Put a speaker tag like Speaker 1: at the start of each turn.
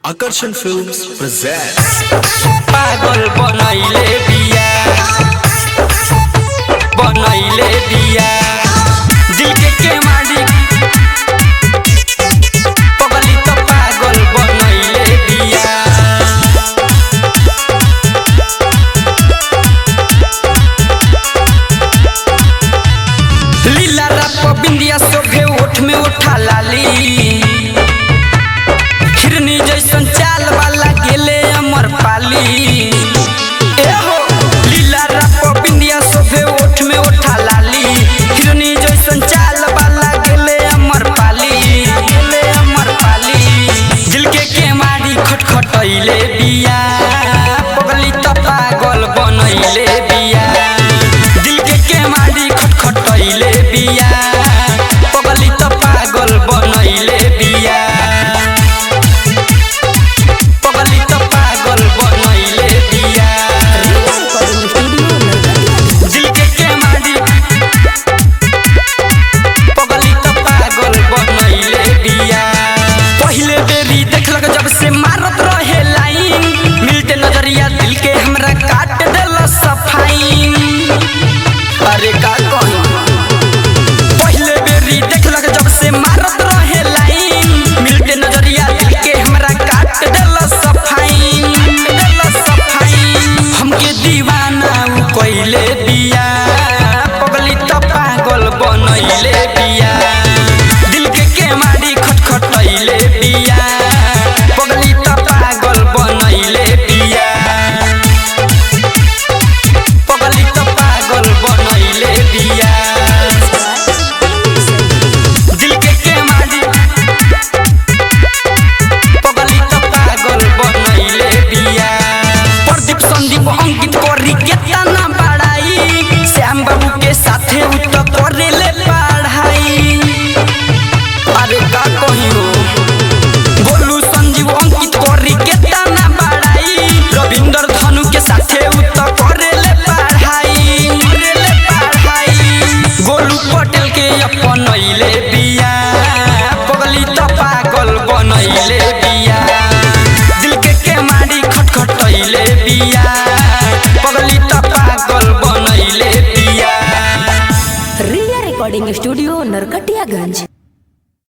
Speaker 1: Akarsan Films presents
Speaker 2: पागल बनैले बिया बनैले बिया दिल के के मालिक पगली तो पागल बनैले बिया लीला रप बिंदिया सोभे ओठ में उठा लाली हिरनी जैसन चाल वाला गेले अमर पाली ए हो लीला रप बिंदिया सोभे ओठ में उठा लाली हिरनी जैसन चाल वाला गेले अमर पाली गेले अमर पाली दिल के केमारी खटखटैले बिया पगली त पागल बनैले बिया दिल के केमारी खटखटैले बिया पगली त पागल बनैले बिया पगली त पागल बनैले बिया दिल के केमारी पगली त पागल बनैले बिया पहिले बेरी देखलक जब से मारत रहे लाइन मिलते नजरिया दिल के हमरा काट देल सफाइन अरे का कहूं पहिले बेरी देखलक जब से मारत रहे लाइन मिलते नजरिया दिल के हमरा काट देल सफाइन देल सफाइन हमके दीवाना उ कइले बिया पगली त पागल बनैले बिया दिल के केमारी खटखटैले बिया पगली त पागल बनैले बिया पगली त पागल बनैले बिया दिल के केमारी पगली त पागल बनैले बिया प्रदीप संदीप अंकित करी केतना बड़ाई श्याम बाबू के साथे उ त करेले पढ़ाई अरे का कहियो गोलू संजीव अंकित करी केतना बड़ाई रविंदर धनु के साथे उ त करेले पढ़ाई करेले पढ़ाई गोलू पटेल के अपनैले बिया पगली त पागल बनैले बिया दिल के केमारी खटखटैले बिया पगली त पागल बनैले बिया
Speaker 3: रिया रिकॉर्डिंग स्टूडियो नरकटियागंज